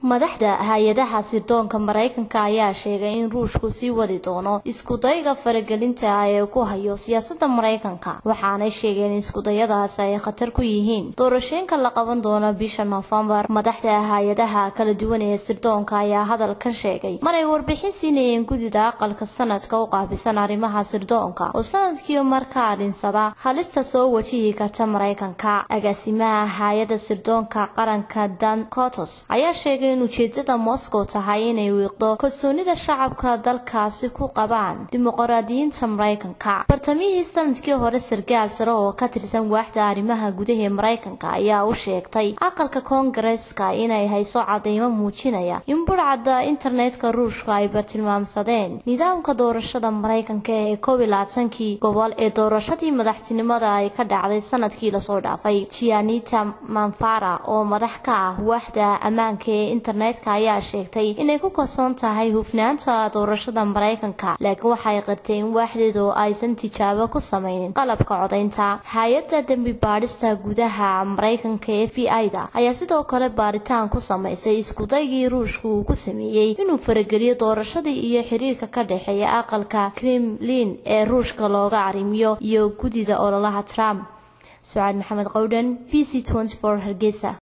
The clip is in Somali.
madaxda hay-adaha sirdoonka maraykanka ayaa sheegay in ruushku sii wadi doono iskudayga faragelinta ah ee ku hayo siyaasada maraykanka waxaanay sheegeen in iskudayadaas ay khatar ku yihiin doorashooyinka la qaban doono bisha noofembar madaxda hay-adaha kala duwan ee sirdoonka ayaa hadalkan sheegay maray warbixin siinayeen gudida aqalka sanadka u qaabisan arrimaha sirdoonka oo sanadkii markaa dhinsada halista soo wajihi karta maraykanka agaasimaha hay-ada sirdoonka qaranka dan cotos ayaa sheegay in ujeedada moscow tahay inay wiiqdo kalsoonida shacabka dalkaasi ku qabaan dimuqraadiyiinta maraykanka bartamihii sanadkii hore sargaal sare oo ka tirsan waaxda arrimaha gudaha ee maraykanka ayaa u sheegtay aqalka koongareeska inay hayso cadeymo muujinaya in burcadda internetka ruushka ay bartilmaamsadeen nidaamka doorashada maraykanka ee koob iyo labaatankii gobol ee doorashadii madaxtinimada ay ka dhacday sanadkii lasoo dhaafay gianita manfara oo madax ka ah waaxda ammaanka ee internetka ayaa sheegtay inay ku kalsoon tahay hufnaanta doorashada maraykanka laakiin waxay qirtay in waaxdeedu aysan tijaabo ku sameynin qalabka codaynta hay-adda dembi baadhista gudaha maraykanka ee f b i-da ayaa sidoo kale baaritaan ku samaysay iskudaygii ruushka uu ku sameeyey inuu farageliyo doorashadii iyo xiriirka ka dhexeeya aqalka kremlin ee ruushka looga arrimiyo iyo gudida ololaha trump sucaad maxamed qowdhan b c hargeysa